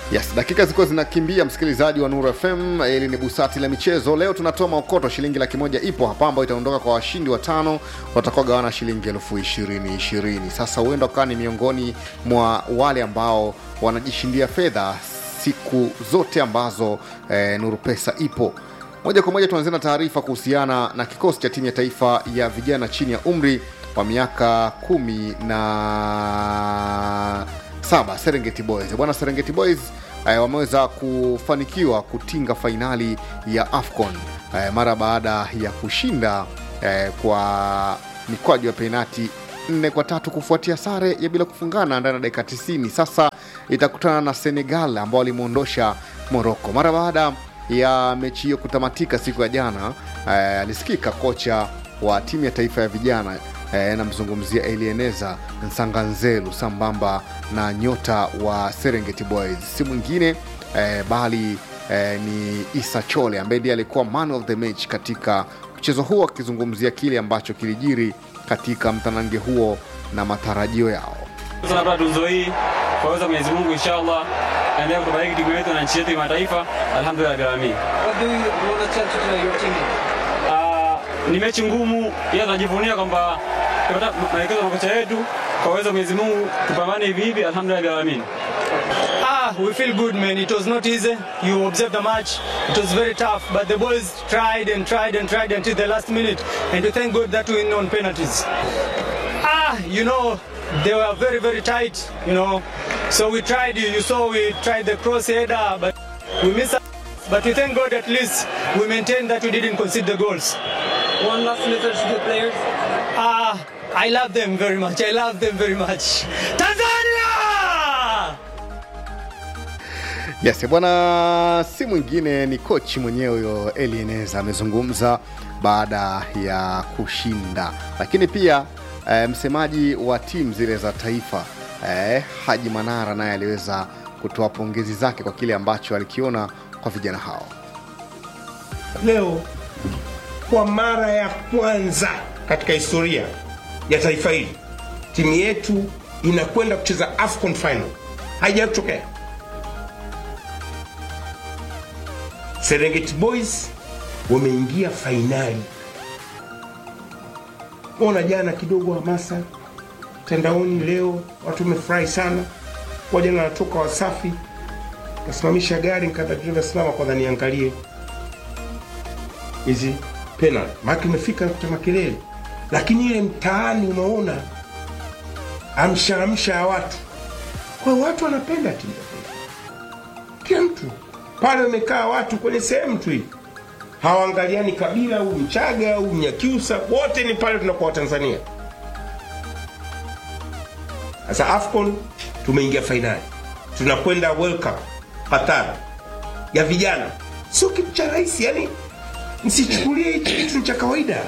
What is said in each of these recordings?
Yes, dakika zilikuwa zinakimbia, msikilizaji wa Nuru FM. Hili ni busati la michezo. Leo tunatoa maokoto, shilingi laki moja ipo hapa ambayo itaondoka kwa washindi watano watakaogawana shilingi elfu ishirini ishirini. Sasa huenda ukawa ni miongoni mwa wale ambao wanajishindia fedha siku zote ambazo eh, Nuru Pesa ipo. Moja kwa moja tuanzie na taarifa kuhusiana na kikosi cha timu ya taifa ya vijana chini ya umri wa miaka kumi na saba Serengeti Boys. Bwana Serengeti Boys eh, wameweza kufanikiwa kutinga fainali ya AFCON eh, mara baada ya kushinda eh, kwa mikwaju ya penati nne kwa tatu kufuatia sare ya bila kufungana ndani ya dakika 90. Sasa itakutana na Senegal ambao walimwondosha Moroko mara baada ya mechi hiyo kutamatika siku ya jana. Eh, alisikika kocha wa timu ya taifa ya vijana eh, namzungumzia Elieneza Nsanganzelu sambamba na nyota wa Serengeti Boys, si mwingine eh, bali eh, ni Isa Chole ambaye ndiye alikuwa man of the match katika mchezo huo, akizungumzia kile ambacho kilijiri katika mtanange huo na matarajio yao. Tunapata tuzo hii kwa uwezo wa Mwenyezi Mungu, inshallah endelea kutubariki timu yetu na nchi yetu kimataifa. Alhamdulillah rabbil alamin. What do you want to tell to your teammates? Ah, ni mechi ngumu, ila tunajivunia kwamba tumepata maelekezo ya kocha wetu. Kwa uwezo wa Mwenyezi Mungu tupambane hivi hivi, alhamdulillah rabbil alamin. Ah, we feel good, man. It was not easy. You observed the match. It was very tough, but the boys tried and tried and tried until the last minute, and we thank God that we win on penalties. Ah, you know, they were very, very tight, you know. So we tried, you saw we tried the cross header, but we missed. it. But we thank God at least we maintained that we didn't concede the goals. One last message to the players. Ah, I love them very much. I love them very much. Tanzania! Yes, bwana, si mwingine ni kochi mwenyewe huyo Elieneza amezungumza baada ya kushinda, lakini pia eh, msemaji wa timu zile za taifa eh, Haji Manara naye aliweza kutoa pongezi zake kwa kile ambacho alikiona kwa vijana hao. leo kwa mara ya kwanza katika historia ya taifa hili timu yetu inakwenda kucheza AFCON final. Haijawahi kutokea. Serengeti Boys wameingia fainali. Ona jana kidogo hamasa mtandaoni, leo watu wamefurahi sana. Kwa jana natoka Wasafi, kasimamisha gari nikaambia dereva, simama kwanza niangalie hizi penalty, maana imefika kuta makelele, lakini ile mtaani unaona amsha amsha ya watu. Kwa hiyo watu wanapenda timu ya taifa, kila mtu pale wamekaa watu kwenye sehemu tu hii, hawaangaliani kabila au Mchaga au Mnyakyusa, wote ni pale tunakuwa Watanzania. Sasa AFCON tumeingia fainali, tunakwenda World Cup Qatar ya vijana, sio kitu cha rahisi yani msichukulie hichi kitu ni cha kawaida.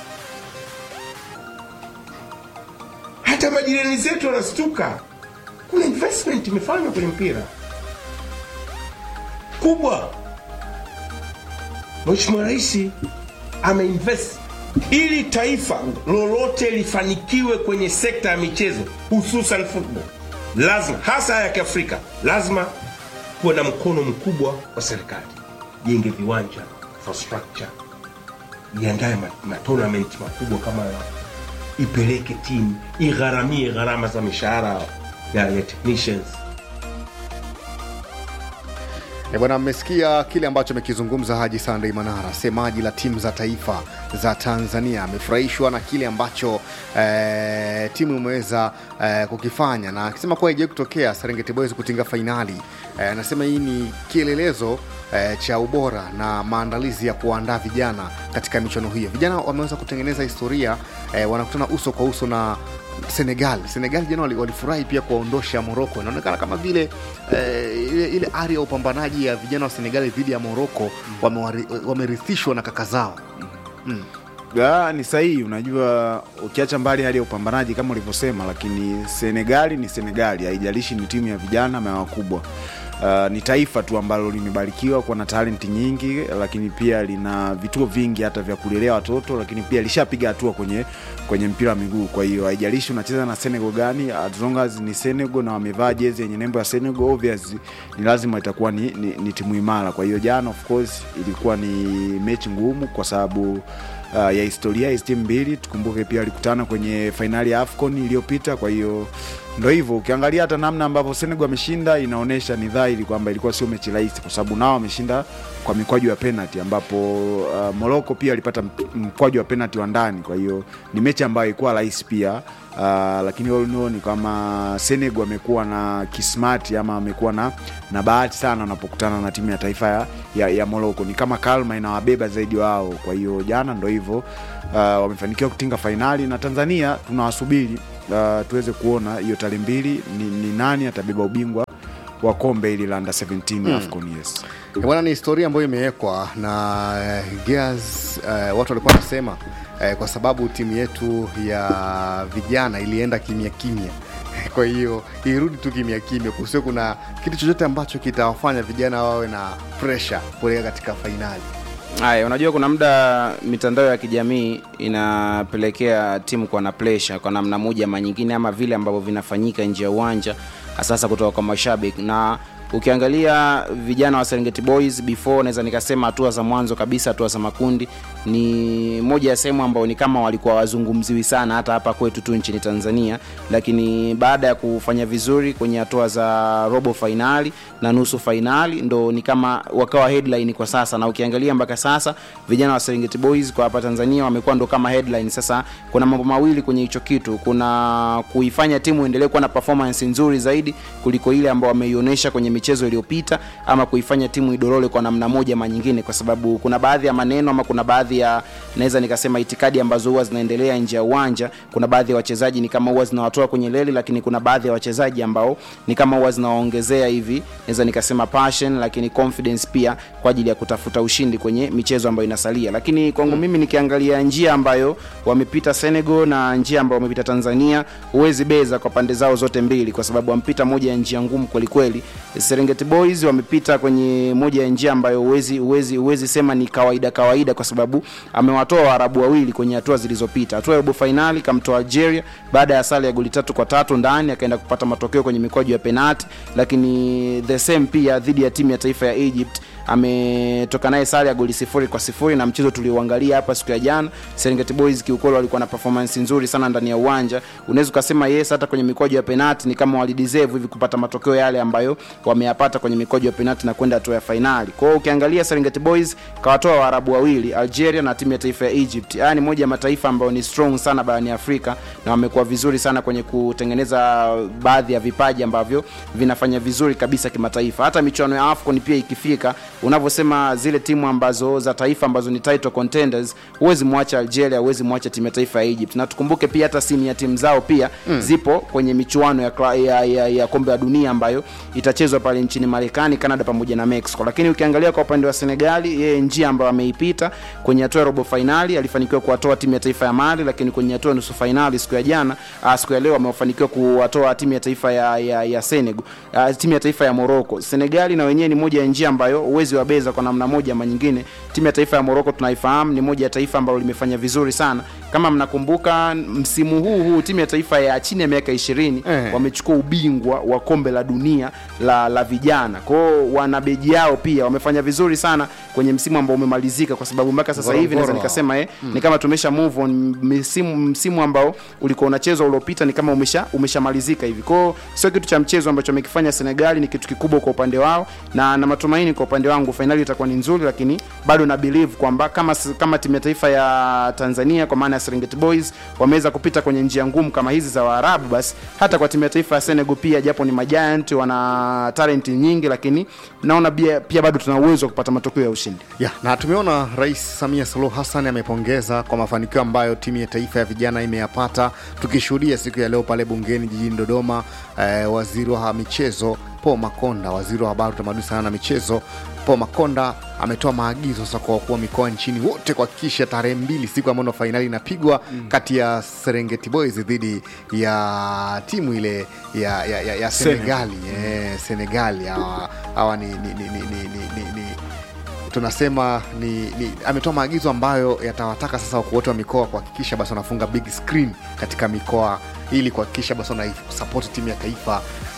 Hata majirani zetu wanastuka, kuna investment imefanywa kwenye mpira kubwa. Mheshimiwa Rais ameinvest ili taifa lolote lifanikiwe kwenye sekta ya michezo, hususan football, lazima hasa ya Kiafrika, lazima kuwe na mkono mkubwa wa serikali, jenge viwanja infrastructure, iandaye ma- matournament makubwa kama hayo, ipeleke timu, igharamie gharama za mishahara ya, ya technicians. E bwana, mmesikia kile ambacho amekizungumza Haji Sandei Manara, semaji la timu za taifa za Tanzania. Amefurahishwa na kile ambacho eh, timu imeweza eh, kukifanya na akisema kuwa haijawahi kutokea Serengeti Boys kutinga fainali. Eh, Anasema hii ni kielelezo eh, cha ubora na maandalizi ya kuandaa vijana katika michuano hiyo. Vijana wameweza kutengeneza historia eh, wanakutana uso kwa uso na Senegal. Senegal jana wali- walifurahi pia kuwaondosha Moroko. Inaonekana kama vile eh, ile, ile ari ya upambanaji ya vijana wa Senegal dhidi ya Moroko wamewari- wamerithishwa na kaka zao. Ya, ni sahihi. Unajua, ukiacha mbali hali ya upambanaji kama ulivyosema, lakini Senegali ni Senegali, haijalishi ni timu ya vijana ama ya wakubwa. Uh, ni taifa tu ambalo limebarikiwa kuwa na talenti nyingi, lakini pia lina vituo vingi hata vya kulelea watoto, lakini pia lishapiga hatua kwenye kwenye mpira wa miguu. Kwa hiyo haijalishi unacheza na Senegal gani, as long as ni Senegal na wamevaa jezi yenye nembo ya Senegal, obvious ni lazima itakuwa ni, ni, ni timu imara. Kwa hiyo jana, of course, ilikuwa ni mechi ngumu kwa sababu uh, ya historia hizi timu mbili. Tukumbuke pia walikutana kwenye fainali ya AFCON iliyopita. Kwa hiyo ndo hivyo, ukiangalia hata namna ambavyo Senegal ameshinda inaonyesha ni dhahiri kwamba ilikuwa sio mechi rahisi, kwa sababu nao wameshinda kwa mikwaju ya penalty, ambapo uh, Morocco pia alipata mp- mkwaju wa penalty wa ndani. Kwa hiyo ni mechi ambayo ilikuwa rahisi pia. Uh, lakini all in all ni kama Senegal amekuwa na kismati ama amekuwa na, na bahati sana wanapokutana na timu ya taifa ya, ya, ya Morocco. Ni kama kalma inawabeba zaidi wao. Kwa hiyo jana ndo hivyo uh, wamefanikiwa kutinga fainali na Tanzania tunawasubiri uh, tuweze kuona hiyo tarehe mbili ni, ni nani atabeba ubingwa wa kombe hili la under 17 AFCON yes. Eh, bwana ni historia ambayo imewekwa na eh, Gears eh, watu walikuwa wanasema eh, kwa sababu timu yetu ya vijana ilienda kimya kimya kwa hiyo irudi tu kimya kimya kusio kuna kitu chochote ambacho kitawafanya vijana wawe na pressure kuelekea katika fainali Haya, unajua kuna muda mitandao ya kijamii inapelekea timu kuwa na pressure kwa namna moja ama nyingine, ama vile ambavyo vinafanyika nje ya uwanja, hasa kutoka kwa mashabiki. Na ukiangalia vijana wa Serengeti Boys before, naweza nikasema hatua za mwanzo kabisa, hatua za makundi, ni moja ya sehemu ambao ni kama walikuwa wazungumziwi sana hata hapa kwetu tu nchini Tanzania, lakini baada ya kufanya vizuri kwenye hatua za robo fainali na nusu fainali, ndo ni kama wakawa headline kwa sasa, na ukiangalia mpaka sasa vijana wa Serengeti Boys kwa hapa Tanzania wamekuwa ndo kama headline. Sasa kuna mambo mawili kwenye hicho kitu, kuna kuifanya timu endelee kuwa na performance nzuri zaidi kuliko ile ambayo wameionyesha kwenye michezo iliyopita, ama kuifanya timu idorole kwa namna moja ama nyingine, kwa sababu kuna baadhi ya maneno ama kuna baadhi ya naweza nikasema itikadi ambazo huwa zinaendelea nje ya uwanja. Kuna baadhi ya wachezaji ni kama huwa zinawatoa kwenye leli, lakini kuna baadhi ya wachezaji ambao ni kama huwa zinawaongezea hivi, naweza nikasema passion, lakini confidence pia kwa ajili ya kutafuta ushindi kwenye michezo ambayo inasalia. Lakini kwangu mimi nikiangalia njia ambayo wamepita Senegal na njia ambayo wamepita Tanzania, huwezi beza kwa pande zao zote mbili, kwa sababu wamepita moja ya njia ngumu kweli kweli. Serengeti Boys wamepita kwenye moja ya njia ambayo huwezi huwezi huwezi sema ni kawaida kawaida, kwa sababu amewatoa Waarabu wawili kwenye hatua zilizopita. Hatua ya robo fainali kamtoa Algeria baada ya sare ya goli tatu kwa tatu ndani, akaenda kupata matokeo kwenye mikwaju ya penati, lakini the same pia dhidi ya timu ya taifa ya Egypt ametoka naye sare ya goli sifuri kwa sifuri na mchezo tuliuangalia hapa siku ya jana serengeti boys kiukweli walikuwa na performance nzuri sana ndani ya uwanja unaweza ukasema yes hata kwenye mikwaju ya penati ni kama walideserve hivi kupata matokeo yale ambayo wameyapata kwenye mikwaju ya penati na kwenda hatua ya fainali kwa hiyo ukiangalia serengeti boys kawatoa waarabu wawili algeria na timu ya taifa ya egypt haya ni moja ya mataifa ambayo ni strong sana barani afrika na wamekuwa vizuri sana kwenye kutengeneza baadhi ya vipaji ambavyo vinafanya vizuri kabisa kimataifa hata michuano ya afcon pia ikifika unavyosema zile timu ambazo za taifa ambazo ni title contenders huwezi mwacha algeria huwezi mwacha timu ya taifa ya egypt na tukumbuke pia hata simu ya timu zao pia mm. zipo kwenye michuano ya, kla- ya, ya, ya kombe la dunia ambayo itachezwa pale nchini marekani canada pamoja na mexico lakini ukiangalia kwa upande wa senegali yeye njia ambayo ameipita kwenye hatua ya robo fainali alifanikiwa kuwatoa timu ya taifa ya mali lakini kwenye hatua ya nusu fainali siku ya jana uh, siku ya leo amefanikiwa kuwatoa timu ya taifa ya, ya, ya senegal uh, timu ya taifa ya morocco senegali na wenyewe ni moja ya njia ambayo huwezi wabeza kwa namna moja ama nyingine timu ya taifa ya morocco tunaifahamu ni moja ya taifa ambalo limefanya vizuri sana kama mnakumbuka msimu huu huu timu ya taifa ya chini ya miaka ishirini Eh. wamechukua ubingwa wa kombe la dunia la, la vijana kwao wana beji yao pia wamefanya vizuri sana kwenye msimu ambao umemalizika kwa sababu mpaka sasa hivi naweza Ngorongoro. nikasema eh, ni kama tumesha move on msimu, msimu ambao ulikuwa unachezwa uliopita ni kama umesha umeshamalizika hivi kwao sio kitu cha mchezo ambacho amekifanya senegali ni kitu kikubwa kwa upande wao na na matumaini kwa upande wangu fainali itakuwa ni nzuri lakini bado na believe kwamba kama kama timu ya taifa ya tanzania kwa maana ya serengeti boys wameweza kupita kwenye njia ngumu kama hizi za waarabu basi hata kwa timu ya taifa ya senegal pia japo ni majiant wana talenti nyingi lakini naona pia, pia bado tuna uwezo wa kupata matokeo ya ushindi ya na tumeona rais samia suluhu hassan amepongeza kwa mafanikio ambayo timu ya taifa ya vijana imeyapata tukishuhudia siku ya leo pale bungeni jijini dodoma eh, waziri wa michezo Paul Makonda, waziri wa habari, utamaduni, sanaa na michezo. Paul Makonda ametoa maagizo sasa kwa wakuu wa mikoa nchini wote kuhakikisha tarehe mbili, siku ambayo ndo fainali inapigwa kati ya Serengeti Boys dhidi ya timu ile ya, ya, ya, ya Senegali eh, Senegali hawa hawa ni, ni, ni, ni, ni, ni, ni, ni tunasema ni, ni ametoa maagizo ambayo yatawataka sasa wakuu wote wa mikoa kuhakikisha basi wanafunga big screen katika mikoa ili kuhakikisha basi wanaisapoti timu ya taifa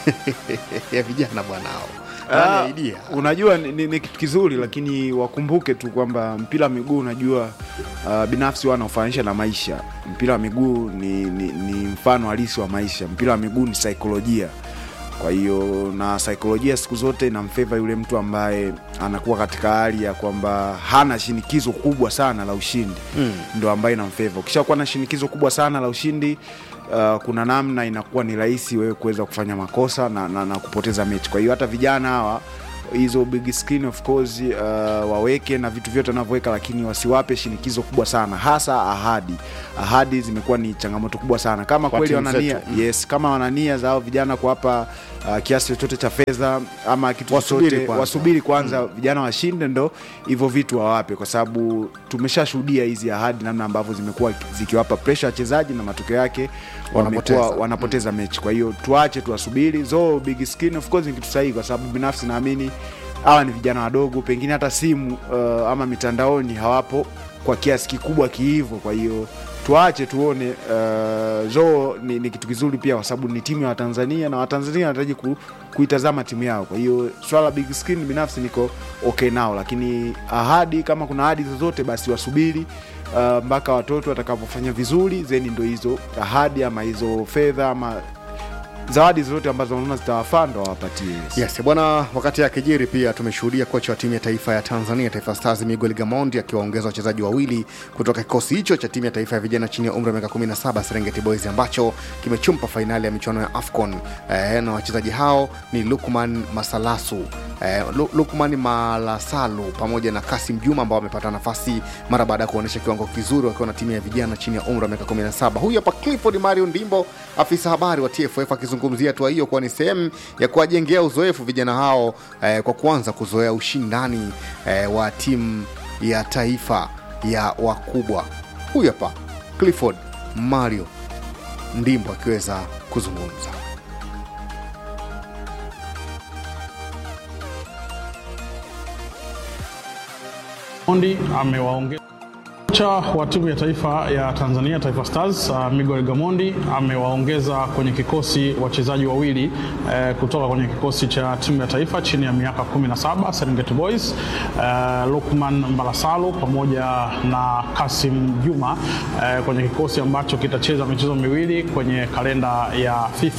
ya vijana bwanao Ah, Nani idea unajua ni, ni, ni kitu kizuri lakini wakumbuke tu kwamba mpira wa miguu unajua uh, binafsi wanaofanisha na maisha mpira wa miguu ni, ni, ni mfano halisi wa maisha mpira wa miguu ni saikolojia kwa hiyo na saikolojia siku zote inamfeva yule mtu ambaye anakuwa katika hali ya kwamba hana shinikizo kubwa sana la ushindi mm. ndo ambaye inamfeva ukishakuwa na shinikizo kubwa sana la ushindi uh, kuna namna inakuwa ni rahisi wewe kuweza kufanya makosa na, na, na kupoteza mechi kwa hiyo hata vijana hawa hizo big screen of course uh, waweke na vitu vyote wanavyoweka lakini wasiwape shinikizo kubwa sana hasa ahadi ahadi zimekuwa ni changamoto kubwa sana kama Kwa kweli timu wanania zetu. yes kama wanania za hao vijana kuwapa uh, kiasi chochote cha fedha ama kitu Wasubiri chochote kwanza. wasubiri kwanza vijana washinde ndo hivyo vitu wawape kwa sababu tumeshashuhudia hizi ahadi namna ambavyo zimekuwa zikiwapa presha wachezaji na matokeo yake Wanapoteza. wamekuwa wanapoteza mechi kwa hiyo tuache tuwasubiri zo big screen of course ni kitu sahihi kwa sababu binafsi naamini hawa ni vijana wadogo pengine hata simu uh, ama mitandaoni hawapo kwa kiasi kikubwa kihivo kwa hiyo tuache tuone uh, zoo ni, ni kitu kizuri pia kwa sababu ni timu ya watanzania na watanzania wanahitaji ku, kuitazama timu yao kwa hiyo swala la big screen binafsi niko okay nao lakini ahadi kama kuna ahadi zozote basi wasubiri uh, mpaka watoto watakapofanya vizuri zeni ndo hizo ahadi ama hizo fedha ama zawadi zozote ambazo wanaona zitawafaa ndo wawapatie yes. Yes, bwana. Wakati akijiri pia tumeshuhudia kocha wa timu ya taifa ya Tanzania Taifa Stars Miguel Gamondi akiwaongeza wachezaji wawili kutoka kikosi hicho cha timu ya taifa ya vijana chini ya umri wa miaka 17 Serengeti Boys ambacho kimechumpa fainali ya michuano ya AFCON eh, na wachezaji hao ni Lukman Masalasu eh, Lu- Lukman Malasalu pamoja na Kasim Juma ambao wamepata nafasi mara baada ya kuonyesha kiwango kizuri wakiwa na timu ya vijana chini ya umri wa miaka 17. Huyu hapa Clifford Mario Ndimbo, afisa habari wa TFF akizungumzia hatua hiyo kuwa ni sehemu ya kuwajengea uzoefu vijana hao eh, kwa kuanza kuzoea ushindani eh, wa timu ya taifa ya wakubwa. Huyu hapa Clifford Mario Ndimbo akiweza kuzungumza. Mondi amewaongeza kocha wa timu ya taifa ya Tanzania Taifa Stars uh, Miguel Gamondi amewaongeza kwenye kikosi wachezaji wawili eh, kutoka kwenye kikosi cha timu ya taifa chini ya miaka 17 Serengeti Boys eh, Lukman Mbalasalu pamoja na Kasim Juma eh, kwenye kikosi ambacho kitacheza michezo miwili kwenye kalenda ya FIFA.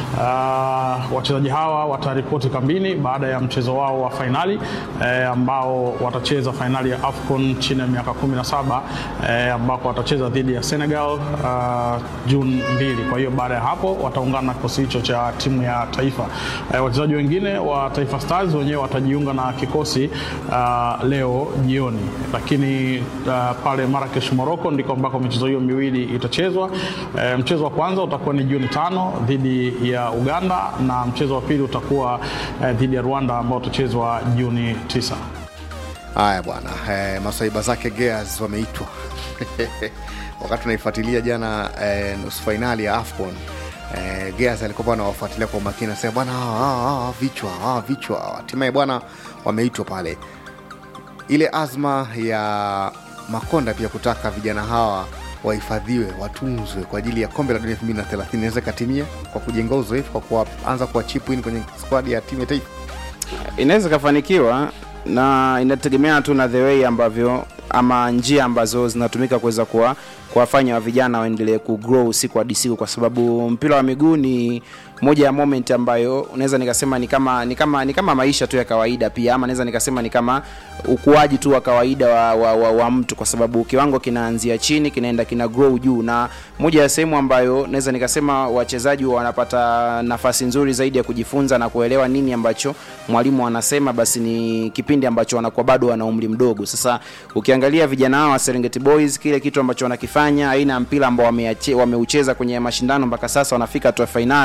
Uh, wachezaji hawa wataripoti kambini baada ya mchezo wao wa fainali eh, ambao watacheza fainali ya AFCON chini ya miaka 17 eh, ambako watacheza dhidi ya Senegal uh, Juni mbili. Kwa hiyo baada ya hapo wataungana na kikosi hicho cha timu ya taifa. Eh, wachezaji wengine wa Taifa Stars wenyewe watajiunga na kikosi uh, leo jioni, lakini uh, pale Marrakesh Morocco ndiko ambako michezo hiyo miwili itachezwa. Eh, mchezo wa kwanza utakuwa ni Juni tano dhidi ya Uganda na mchezo wa pili utakuwa eh, dhidi ya Rwanda ambao utachezwa Juni tisa. Haya bwana, eh, masaiba zake Gears wameitwa wakati tunaifuatilia jana eh, nusu fainali ya AFCON eh, Gears alikuwa anawafuatilia kwa umakini, anasema bwana, hawa- hawa- hawa vichwa hawa vichwa, hatimaye bwana wameitwa pale. Ile azma ya Makonda pia kutaka vijana hawa wahifadhiwe, watunzwe kwa ajili ya kombe la dunia 2030 inaweza ikatimia kwa kujenga uzoefu, kwa kuanza kuwa chip in kwenye squad ya timu ya taifa. inaweza ikafanikiwa na inategemea tu na the way ambavyo ama njia ambazo zinatumika kuweza kuwa kuwafanya wa vijana waendelee kugrow siku hadi siku kwa sababu mpira wa miguu ni moja ya moment ambayo unaweza nikasema ni kama ni kama ni kama maisha tu ya kawaida pia ama naweza nikasema ni kama ukuaji tu wa kawaida wa, wa, wa, wa mtu kwa sababu kiwango kinaanzia chini kinaenda kina grow juu na moja ya sehemu ambayo naweza nikasema wachezaji wanapata nafasi nzuri zaidi ya kujifunza na kuelewa nini ambacho mwalimu anasema basi ni kipindi ambacho wanakuwa bado wana umri mdogo sasa ukiangalia vijana hao wa Serengeti Boys kile kitu ambacho wanakifanya aina ya mpira ambao wameache- wameucheza kwenye mashindano mpaka sasa wanafika hatua ya fainali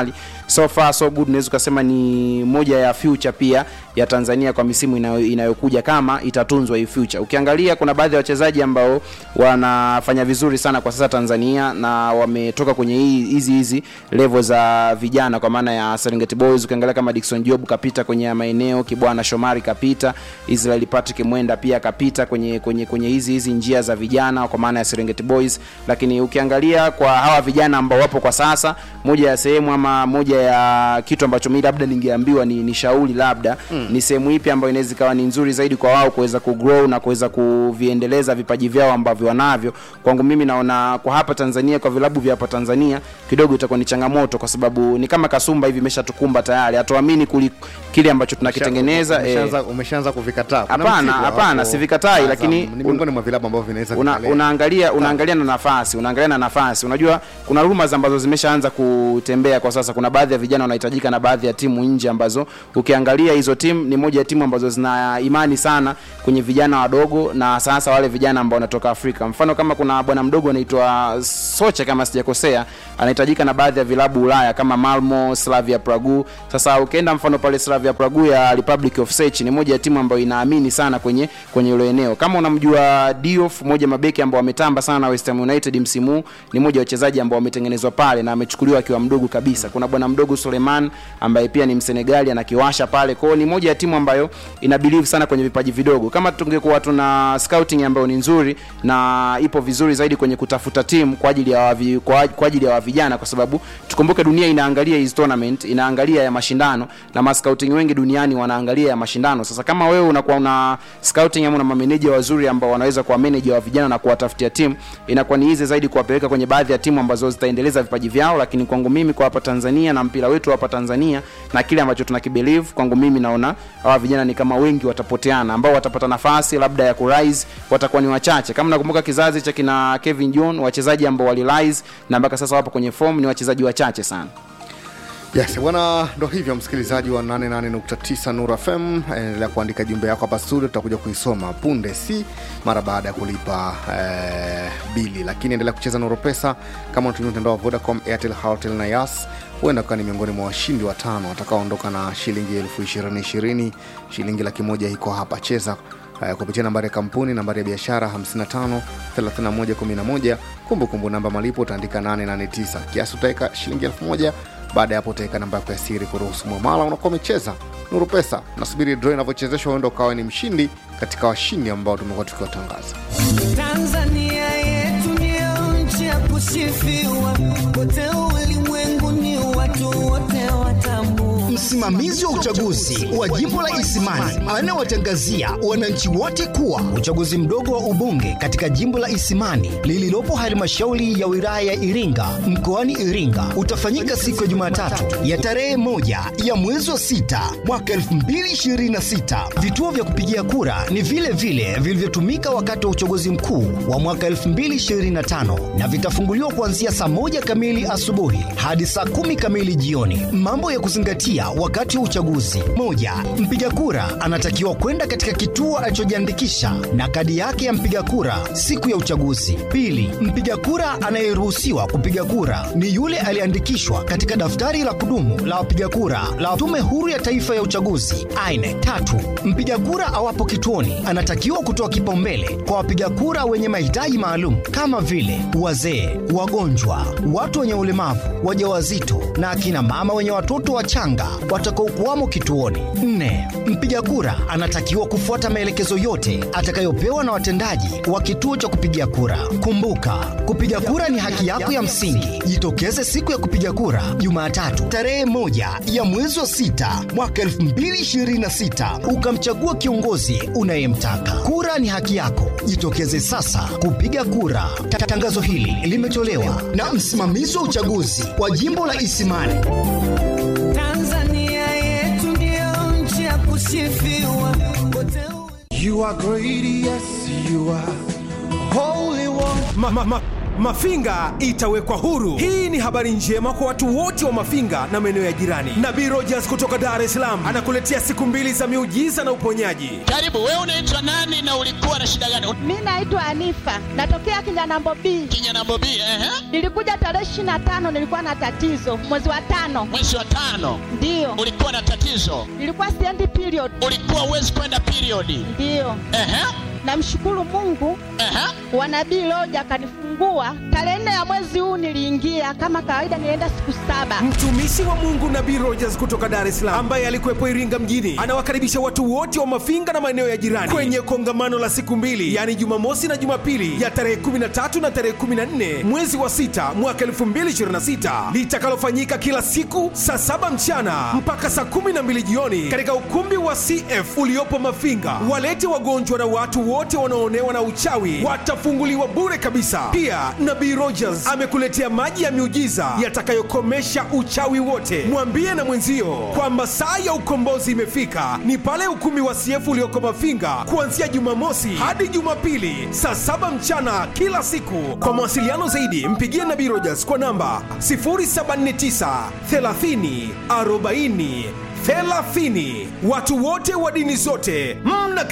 so far so good unaweza ukasema ni moja ya future pia ya tanzania kwa misimu inayo, inayokuja kama itatunzwa hii future ukiangalia kuna baadhi ya wachezaji ambao wanafanya vizuri sana kwa sasa tanzania na wametoka kwenye hii- hizi hizi level za vijana kwa maana ya serengeti boys ukiangalia kama dikson job kapita kwenye ya maeneo kibwana shomari kapita israel patrick mwenda pia kapita kwenye kwenye kwenye hizi hizi njia za vijana kwa maana ya serengeti boys lakini ukiangalia kwa hawa vijana ambao wapo kwa sasa moja ya sehemu ama moja ya kitu ambacho mi labda ningeambiwa ni, ni shauri labda mm. ni sehemu ipi ambayo inaweza ikawa ni nzuri zaidi kwa wao kuweza kugrow na kuweza kuviendeleza vipaji vyao ambavyo wanavyo kwangu mimi naona kwa hapa tanzania kwa vilabu vya hapa tanzania kidogo itakuwa ni changamoto kwa sababu ni kama kasumba hivi imeshatukumba tayari hatuamini kuli- kile ambacho tunakitengeneza eh, umeshaanza umeshaanza kuvikataa Kuna Hapana, Mtibwa hapana, hapo, sivikatai, Azam, lakini ni miongoni mwa vilabu ambavyo vinaweza una, vikalea. unaangalia unaangalia na nafasi unaangalia na nafasi unajua kuna rumors ambazo zimeshaanza kutembea kwa sasa kuna baadhi ya vijana wanahitajika na baadhi ya timu nje ambazo ukiangalia hizo timu ni moja ya timu ambazo zina imani sana kwenye vijana wadogo na sasa wale vijana ambao wanatoka afrika mfano kama kuna bwana mdogo anaitwa soche kama sijakosea anahitajika na baadhi ya vilabu ulaya kama malmo slavia pragu sasa ukienda mfano pale slavia pragu ya republic of Czech ni moja ya timu ambayo inaamini sana kwenye kwenye hilo eneo kama unamjua diof moja mabeki ambao wametamba sana na West Ham united msimu huu, ni moja ya wachezaji ambao wametengenezwa pale na amechukuliwa akiwa mdogo kabisa kuna bwana mdogo suleiman ambaye pia ni msenegali anakiwasha pale kwao ni moja ya timu ambayo ina believe sana kwenye vipaji vidogo kama tungekuwa tuna scouting ambayo ni nzuri na ipo vizuri zaidi kwenye kutafuta timu kwa ajili ya wavi, kwa, kwa ajili ya wa vijana kwa sababu tukumbuke dunia inaangalia hizi tournament inaangalia ya mashindano na mascouting wengi duniani wanaangalia ya mashindano sasa kama wewe unakuwa una scouting ama una mameneja wazuri ambao wanaweza kuwa manager wa vijana na kuwatafutia timu inakuwa ni easy zaidi kuwapeleka kwenye baadhi ya timu ambazo zitaendeleza vipaji vyao lakini kwangu mimi kwa hapa Tanzania na mpira wetu hapa Tanzania na kile ambacho tunakibelieve kwangu mimi naona hawa vijana ni kama wengi watapoteana ambao watapata nafasi labda ya kurise watakuwa ni wachache kama nakumbuka kizazi cha kina Kevin John wachezaji ambao walirise na mpaka sasa wapo kwenye form ni wachezaji wachache sana yes bwana ndo hivyo msikilizaji wa 88.9 Nuru FM endelea kuandika jumbe yako hapa studio tutakuja kuisoma punde si mara baada ya kulipa eh, bili lakini endelea kucheza Nuru Pesa kama unatumia mtandao wa Vodacom Airtel Halotel na Yas huenda ukawa ni miongoni mwa washindi watano watakaoondoka na shilingi elfu ishirini ishirini shilingi laki moja iko hapa cheza uh, kupitia nambari ya kampuni nambari ya biashara 55 31 11 kumbukumbu namba malipo utaandika 889 kiasi utaweka shilingi elfu moja baada ya hapo utaweka namba yako ya siri kuruhusu mwamala unakuwa umecheza nuru pesa nasubiri draw inavyochezeshwa huenda ukawa ni mshindi katika washindi ambao tumekuwa tukiwatangaza Tanzania yetu ndio nchi ya kusifiwa, kote ulimwenguni watu wote watambua. Msimamizi wa uchaguzi wa jimbo la Isimani anawatangazia wananchi wote kuwa uchaguzi mdogo wa ubunge katika jimbo la Isimani lililopo halmashauri ya wilaya ya Iringa mkoani Iringa utafanyika siku ya Jumatatu ya tarehe moja ya mwezi wa sita mwaka 2026. Vituo vya kupigia kura ni vile vile vilivyotumika wakati wa uchaguzi mkuu wa mwaka 2025 na vitafunguliwa kuanzia saa moja kamili asubuhi hadi saa kumi kamili jioni. Mambo ya kuzingatia wakati wa uchaguzi: moja, mpiga kura anatakiwa kwenda katika kituo alichojiandikisha na kadi yake ya mpiga kura siku ya uchaguzi. Pili, mpiga kura anayeruhusiwa kupiga kura ni yule aliyeandikishwa katika daftari la kudumu la wapiga kura la Tume Huru ya Taifa ya Uchaguzi aine. Tatu, mpiga kura awapo kituoni anatakiwa kutoa kipaumbele kwa wapiga kura wenye mahitaji maalum kama vile wazee, wagonjwa, watu wenye ulemavu, wajawazito na akina mama wenye watoto wachanga watakaokuwamo kituoni. Nne, mpiga kura anatakiwa kufuata maelekezo yote atakayopewa na watendaji wa kituo cha kupigia kura. Kumbuka, kupiga kura ni haki yako ya msingi. Jitokeze siku ya kupiga kura Jumatatu tarehe moja ya mwezi wa sita mwaka 2026 ukamchagua kiongozi unayemtaka. Kura ni haki yako, jitokeze sasa kupiga kura. Ta- Tangazo hili limetolewa na msimamizi wa uchaguzi wa jimbo la Isimani. Tanzania yetu ndio nchi ya kusifiwa, kote You are great, yes, you are holy one. Ma, ma, ma, Mafinga itawekwa huru. Hii ni habari njema kwa watu wote wa Mafinga na maeneo ya jirani. Nabii Rogers kutoka Dar es Salaam anakuletea siku mbili za miujiza na uponyaji. Karibu, wewe unaitwa nani na ulikuwa na shida gani? Mi naitwa Anifa, natokea Kinyanambo B. Kinyanambo B, ehe. Nilikuja tarehe ishirini na tano, nilikuwa na tatizo mwezi wa tano. Mwezi wa tano Ndiyo, ulikuwa na tatizo, nilikuwa siendi period. ulikuwa uwezi kwenda periodi. Ndiyo, Ehe, namshukuru Mungu ehe. wa nabii Loja akanifungua tarehe nne ya mwezi huu. Niliingia kama kawaida, nilienda siku saba. Mtumishi wa Mungu Nabii Rogers kutoka Dar es Salaam ambaye alikuwepo Iringa mjini anawakaribisha watu wote wa Mafinga na maeneo ya jirani kwenye kongamano la siku mbili, yaani Jumamosi na Jumapili ya tarehe 13 na tarehe 14 mwezi wa sita mwaka 2026 litakalofanyika kila siku saa saba mchana mpaka saa 12 jioni katika ukumbi wa CF uliopo Mafinga. Walete wagonjwa na watu wote wanaoonewa na uchawi watafunguliwa bure kabisa. Pia Nabii Rogers amekuletea maji ya miujiza yatakayokomesha uchawi wote. Mwambie na mwenzio kwamba saa ya ukombozi imefika, ni pale ukumbi wa CF ulioko Mafinga kuanzia Jumamosi hadi Jumapili saa saba mchana kila siku. Kwa mawasiliano zaidi, mpigie Nabii Rogers kwa namba 079 30 40 30. Watu wote wa dini zote mna